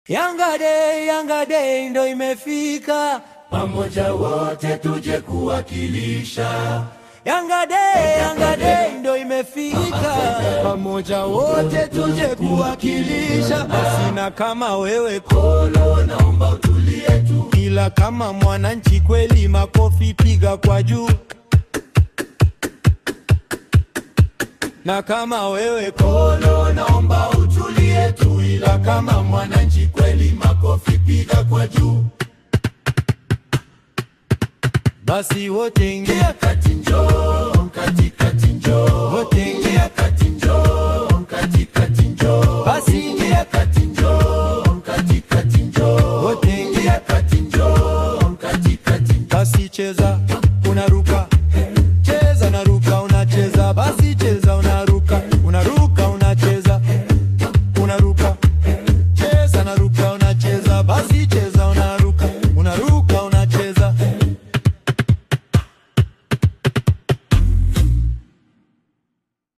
Yanga Day, Yanga Day ndo imefika, pamoja wote tuje kuwakilisha. Yanga Day, Yanga Day ndo imefika, pamoja wote tuje kuwakilisha. Basi na kama wewe Kolo, naomba utulie tu, kila kama mwananchi kweli, makofi piga kwa juu. Na kama wewe Kolo, naomba utulie tu, ila kama mwananchi kweli, makofi piga kwa juu. basi wote ingia Kati njoo, katikati njoo, wote